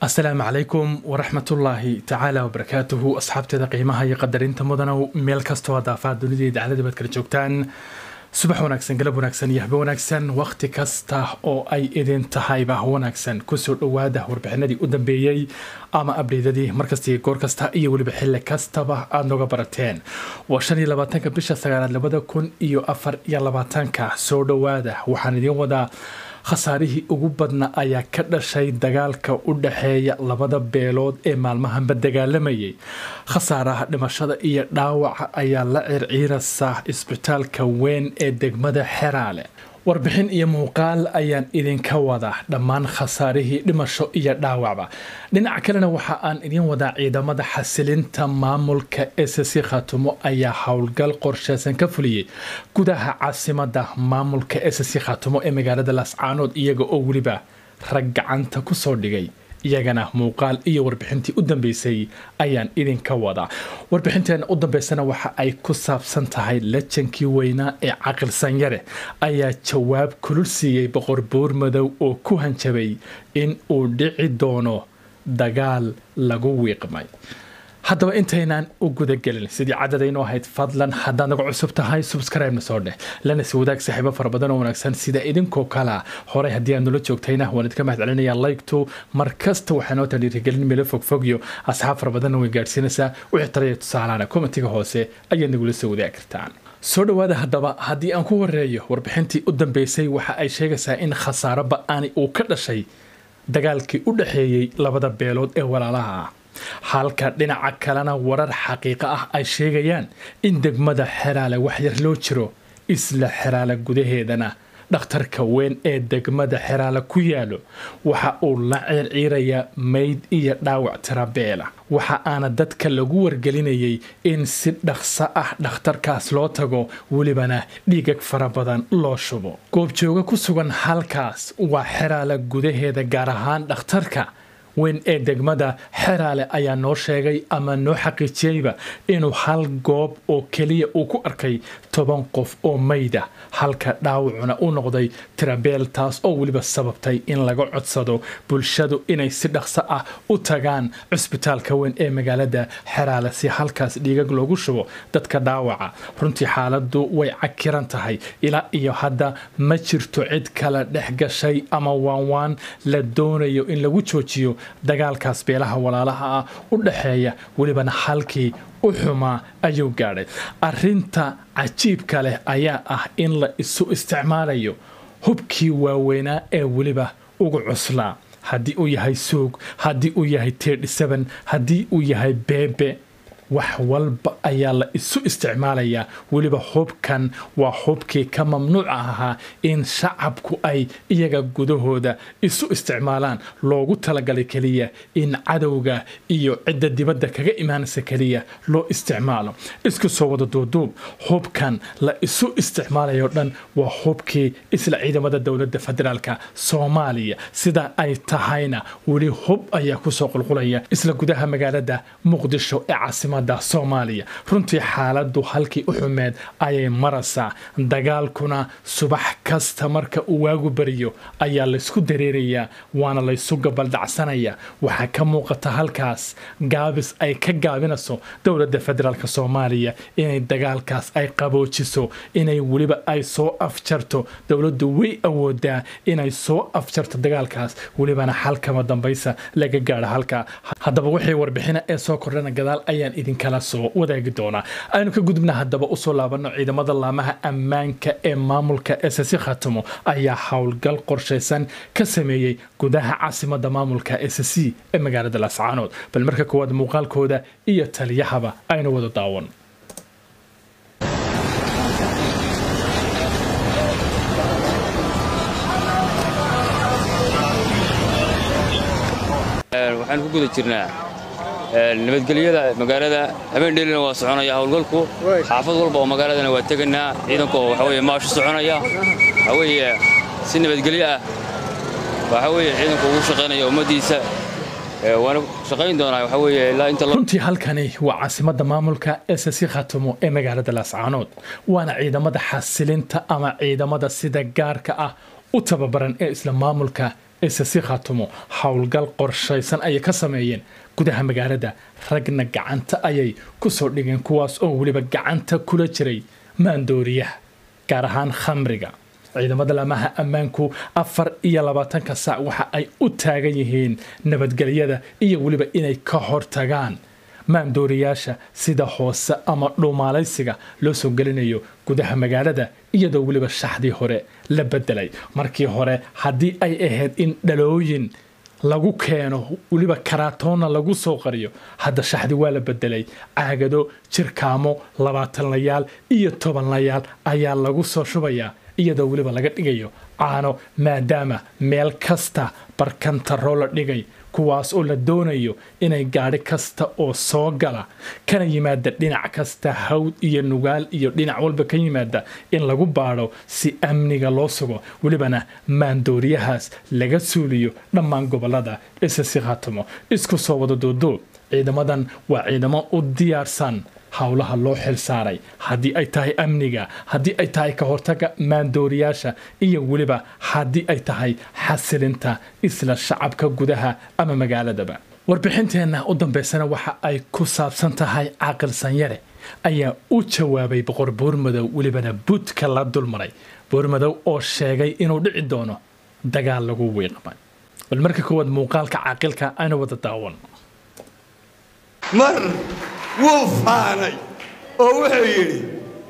asalaamu calaykum waraxmatullaahi tacaala wabarakaatuhu asxaabteeda qiimaha iyo qadarinta mudanow meel kastoo daafaha dunida iyo dacladii baad kala joogtaan subax wanaagsan galab wanaagsan iyo habe wanaagsan wakhti kasta oo ay idin tahayba wanaagsan kusoo dhowaada warbixinadii u dambeeyey ama abdheydadii markasta iyo goor kasta iyo weliba xilli kastaba aada nooga barateen waa shan iyo labaatanka bisha sagaalaad labada kun iyo afar iyo labaatanka soo dhowaada waxaan idiin wadaa khasaarihii ugu badna ayaa ka dhashay dagaalka u dhaxeeya labada beelood ee maalmahanba dagaalamayay khasaaraha dhimashada iyo dhaawaca ayaa la circiirasa isbitaalka weyn ee degmada xeraale warbixin iyo muuqaal ayaan idinka wadaa dhammaan khasaarihii dhimasho iyo dhaawacba dhinaca kalena waxa aan idin wadaa ciidamada xasilinta maamulka ss khatumo ayaa howlgal qorsheysan ka fuliyey gudaha caasimada maamulka ss khatumo ee magaalada laascaanood iyaga oo weliba rag gacanta kusoo dhigay iyagana muuqaal iyo warbixintii u dambeysay ayaan idinka wadaa warbixinteena u dambeysana waxa ay ku saabsan tahay lajankii weynaa ee caqilsan yare ayaa jawaab kulul siiyey boqor buur madow oo ku hanjabay in uu dhici doono dagaal lagu wiiqmay haddaba intaynaan u gudagelin sidii cadadaynoo ahayd fadlan haddaad naga cusub tahay subscribe-na soo dheh lana si wadaag saaxiibo fara badan oo wanaagsan sida idinkoo kalea horey haddii aad nula joogtayna waan idinka mahad celinaya like-to mar kasta waxaa noo tan dhiirigelin meelo fogfogyo asxaab fara badanna way gaadhsiinaysaa wixii talaya tusaalahana komitiga hoose ayaad nagula soo wadaagi kartaan soo dhowaada haddaba haddii aan ku horeeyo warbixintii u dambeysay waxa ay sheegaysaa in khasaaro ba-ani uu ka dhashay dagaalkii u dhexeeyey labada beelood ee walaalaha ah halka dhinaca kalena warar xaqiiqo ah ay sheegayaan in degmada xeraale waxyar loo jiro isla xeraale gudaheedana dhakhtarka weyn ee degmada xeraale ku yaalo waxa uu la ciirciirayaa mayd iyo dhaawac tirabeela waxa aana dadka lagu wargelinayay in si dhaqso ah dhakhtarkaas loo tago welibana dhiigag fara badan loo shubo goobjooga ku sugan halkaas waa xeraale gudaheeda gaar ahaan dhakhtarka weyn ee degmada xeraale ayaa noo sheegay ama noo xaqiijiyeyba inuu hal goob oo keliya uu ku arkay toban qof oo mayda halka dhaawacuna u noqday tirabeel taas oo weliba sababtay in laga codsado bulshadu inay si dhaqso ah u tagaan cusbitaalka weyn ee magaalada xeraale si halkaas dhiigag loogu shubo dadka dhaawaca runtii xaaladu way cakiran tahay ilaa iyo hadda ma jirto cid kala dhex gashay ama waanwaan la doonayo in lagu joojiyo dagaalkaas beelaha walaalaha ah u dhaxeeya welibana halkii u xumaa ayuu gaadhay arinta cajiibka leh ayaa ah in la isu isticmaalayo hubkii waaweynaa ee weliba ugu cuslaa haddii uu yahay suug haddii uu yahay tedhisaban haddii uu yahay beebe wax walba ayaa la isu isticmaalayaa weliba hubkan waa hubkii ka mamnuuca ahaa in shacabku ay iyaga gudahooda isu isticmaalaan loogu talagalay keliya in cadowga iyo cidda dibadda kaga imaanaysa keliya loo isticmaalo isku soo wada duuduub hubkan la isu isticmaalayo dhan waa hubkii isla ciidamada dowladda federaalka soomaaliya sida ay tahayna weli hub ayaa kusoo qulqulaya isla gudaha magaalada muqdisho ee caasimada soomaaliya runtii xaaladu halkii u xumeed ayay maraysaa dagaalkuna subax kasta marka uu waagu bariyo ayaa laysku dareerayaa waana laysu gabaldhacsanayaa waxaa ka muuqata halkaas gaabis ay ka gaabinayso dowladda federaalk soomaaliya inay dagaalkaas ay qaboojiso inay weliba ay soo afjarto dowladdu way awoodaa inay soo afjarto dagaalkaas welibana xalkama dambaysa laga gaadho halka haddaba wixii warbixina ee soo kordhana gadaal ayaan idinkala soo wadaagi doonaa aynu ka gudubna haddaba usoo laabano ciidamada laamaha ammaanka ee maamulka ss khatumo ayaa howlgal qorshaysan ka sameeyey gudaha caasimada maamulka ss ee magaalada laascaanood bal marka koowaad muuqaalkooda iyo taliyahaba aynu wada daawan waxaan ku guda jirnaa nabadgelyada magaalada habeendheelina waa soconaya howlgalku xaafad walba oo magaaladana waa teganaa ciidanku oo waxaweye maashu soconaya waxaweye si nabadgelyo ah waxaweye ciidanku ugu shaqaynaya ummaddiisa waana shaqayn doonaa waxaweye ilaa inta runtii halkani waa caasimada maamulka ss khatumo ee magaalada laascaanood waana ciidamada xasilinta ama ciidamada sida gaarka ah u tababaran ee isla maamulka isasi khaatumo howlgal qorshaysan ayay ka sameeyeen gudaha magaalada ragna gacanta ayay ku soo dhigeen kuwaas oo weliba gacanta kula jiray maandooriyaha gaar ahaan khamriga ciidamada lamaha ammaanku afar iyo labaatanka saac waxa ay u taagan yihiin nabadgelyada iyo weliba inay ka hortagaan maandooriyaasha sida hoose ama dhuumaalaysiga loo soo gelinayo gudaha magaalada iyadoo weliba shaxdii hore la bedelay markii hore haddii ay ahayd in dhalooyin lagu keeno weliba karaatoonna lagu soo qariyo hadda shaxdi waa la bedelay caagado jirkaamo labaatanlayaal iyo tobanlayaal ayaa lagu soo shubayaa iyadoo weliba laga dhigayo caano maadaama meel kasta barkantaroo la dhigay kuwaas oo la doonayo inay gaadhi kasta oo soo gala kana yimaada dhinac kasta hawd iyo nugaal iyo dhinac walba ka yimaada in lagu baadho si amniga loo sugo welibana maandooriyahaas laga suuliyo dhammaan gobolada isasi khaatamo isku soo wada duuduub ciidamadan waa ciidamo u diyaarsan howlaha loo xil saaray haddii ay tahay amniga haddii ay tahay ka hortaga maandooriyaasha iyo weliba haddii ay tahay xasilinta isla shacabka gudaha ama magaaladaba warbixinteenna u dambaysana waxa ay ku saabsan tahay caaqil sanyare ayaa u jawaabay boqor buurmadow welibana buudka la dulmaray buurmadow oo sheegay inuu dhici doono dagaal lagu wiiqmay bal marka koowaad muuqaalka caaqilka aynu wada daawan mar wuu faanay oo wuxuu yidhi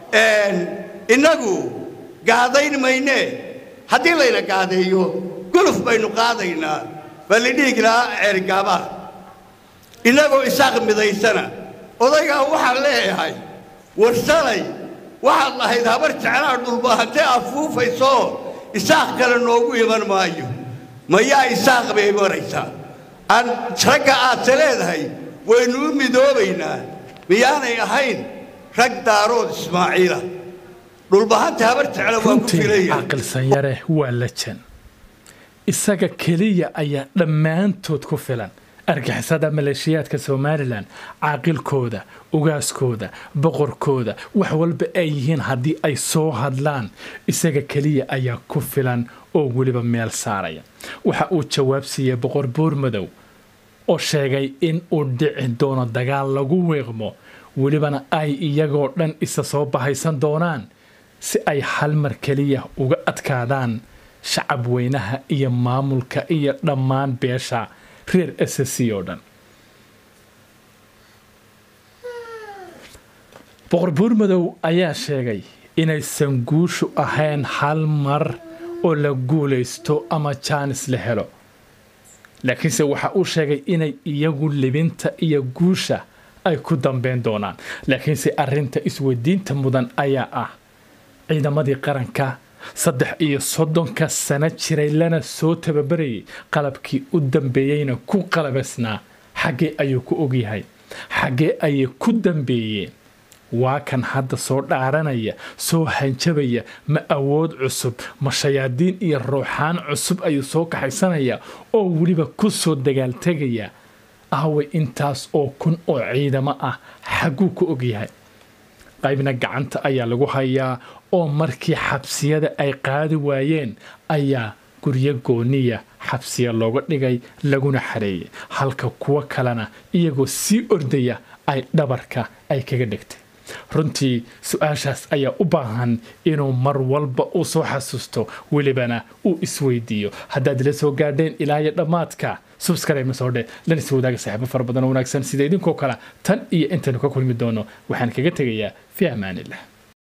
innagu gaadayn maynee haddii layna gaadeeyo guluf baynu qaadaynaa baa lidhiigi lahaa ceergaabaha innagoo isaaq midaysana odaygaa waxaan leeyahay warsalay waxaad lahayd habar jeclaa dhulbaahantee afuufaysoo isaaq kale noogu iman maayo mayaa isaaq bay maraysaa aan ragga aadse leedahay waynu u midoobaynaa miyaanay ahayn rag daarood ismaaciila dhulbahanta habar jecla waa ku runtii filaya caaqil sanyare waa lajan isaga keliya ayaa dhammaantood ku filan argixisada maleeshiyaadka somalilan caaqilkooda ugaaskooda boqorkooda wax walba ay yihiin haddii ay soo hadlaan isaga keliya ayaa ku filan oo weliba meel saaraya waxa uu jawaab siiyey boqor buurmadow oo sheegay in uu dhici doono dagaal lagu weeqmo welibana ay iyagoo dhan isa soo bahaysan doonaan si ay hal mar keliya uga adkaadaan shacab weynaha iyo maamulka iyo dhammaan beesha reer ssc oo dhan boqor buurmadow ayaa sheegay inaysan guushu ahayn hal mar oo la guulaysto ama jaanis la helo laakiinse waxa uu sheegay inay iyagu libinta iyo guusha ay ku dambeyn doonaan laakiinse arinta isweydiinta mudan ayaa ah ciidamadii qaranka saddex iyo soddonka sano jiray lana soo tababarayay qalabkii u dambeeyeyna ku qalabaysnaa xaggee ayuu ku ogyahay xaggee ayay ku dambeeyeen waa kan hadda soo dhaaranaya soo hanjabaya ma awood cusub ma shayaadiin iyo ruuxaan cusub ayuu soo kaxaysanaya oo weliba ku soo dagaaltegaya aaway intaas oo kun oo ciidamo ah xagguu ku ogyahay qaybna gacanta ayaa lagu hayaa oo markii xabsiyada ay qaadi waayeen ayaa guryo gooniya xabsiya looga dhigay laguna xareeyay halka kuwo kalena iyagoo sii ordaya ay dhabarka ay kaga dhigtay runtii su-aashaas ayaa u baahan inuu mar walba uu soo xasuusto welibana uu isweydiiyo haddaad ila soo gaadheen ilaayo dhammaadka subscribe soo dhe lan is wadaaga saaxiibo fara badan oo wanaagsan sida idinkoo kale tan iyo intaynu ka kulmi doono waxaan kaga tegayaa fi amaanillah